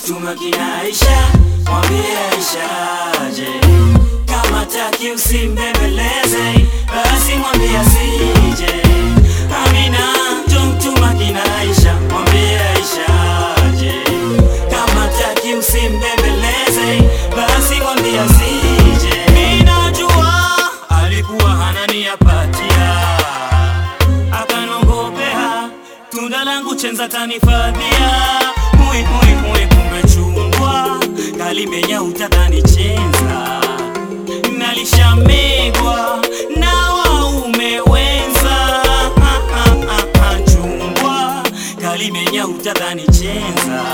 mtuma kina Aisha, mwambie Aisha aje. Kama taki usimbembeleze, basi mwambie asije. Amina, njo mtuma kina Aisha, mwambie Aisha aje. Kama taki usimbembeleze, basi mwambie asije. Ninajua alikuwa hana nia patia akanongopea tunda langu chenza tanifadhia hui hui hui kumbe chungwa kalimenya utatani chenza nalishamegwa na waume wenza Ha, ha, ha, ha, chungwa kalimenya utatani chenza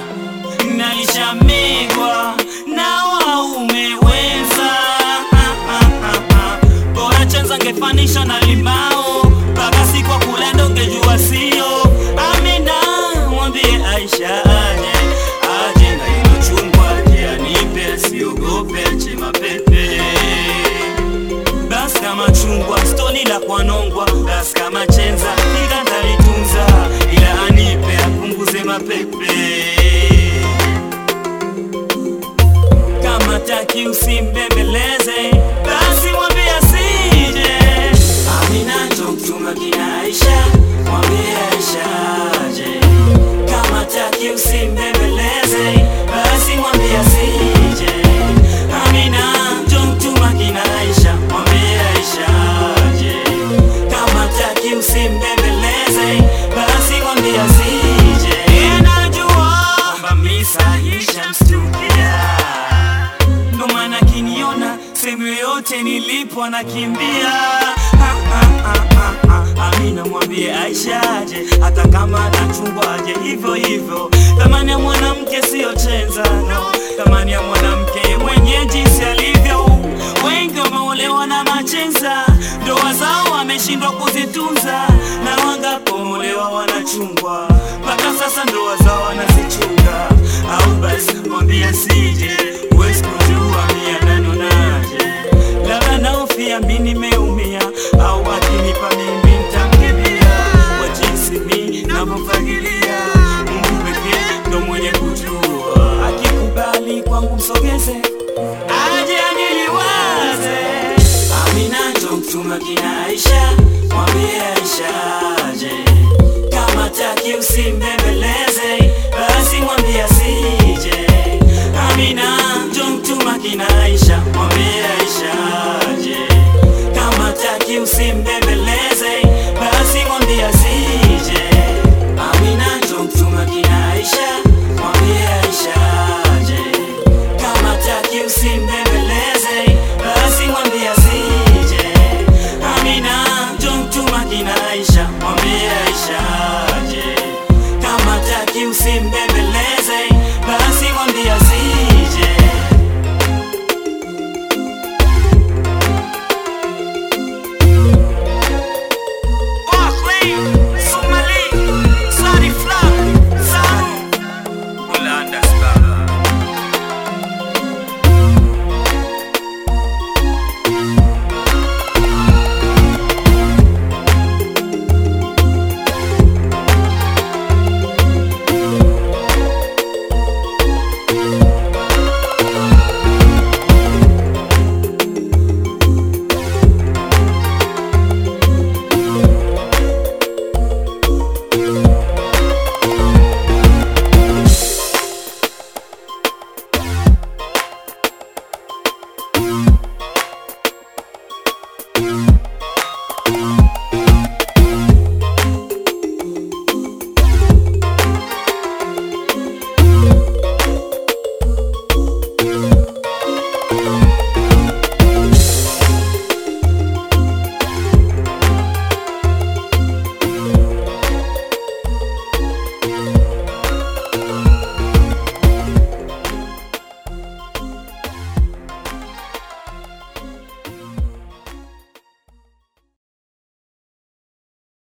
nalishamegwa na waume wenza Ha, ha, ha, ha. bora chenza ngefanisha na limao mpaka siku ya kula ndo ngejua sio amina mwambie aisha aje aje na ilo chungwa aje anipe asiogope ache mapepe bas kama chungwa stoni la kwanongwa bas kama chenza ila ndalitunza ila anipe apunguze mapepe kama taki usimbembeleze basi mwambie asije amina njo mtuma kina aisha mwambie aisha aje kama taki usimbembeleze basi mwambie asije amina njo mtuma kina aisha mwambie aisha aje kama taki usimbembeleze basi mwambie asije najua kwamba misa ishamstukia ndo maana kiniona sehemu yoyote nilipo anakimbia Ha, ha, ha, ha, ha. Amina mwambie Aisha aje, hata kama anachungwa aje hivyo hivyo. Thamani ya mwanamke siyo chenza, no. Thamani ya mwanamke mwenye jinsi alivyo. Wengi wameolewa na machenza, ndoa zao wameshindwa kuzitunza, na wangapoolewa wanachungwa, mpaka sasa ndoa zao wanazichunga. Au basi mwambie sije, huwezi kujua mia nanonaje, labda naofia mi nimeumia, au akinipa mimi ntamkimbia, kwa jinsi mi navyofagilia. Mungu pekee ndo mwenye kujua, akikubali kwangu msogeze aje aniliwaze. Amina njo mtuma kina Aisha, mwambie Aisha aje. Kama taki usimbembeleze, basi mwambie asije. Amina njo mtuma kina Aisha, mwambie Aisha aje. Kama taki usimbembeleze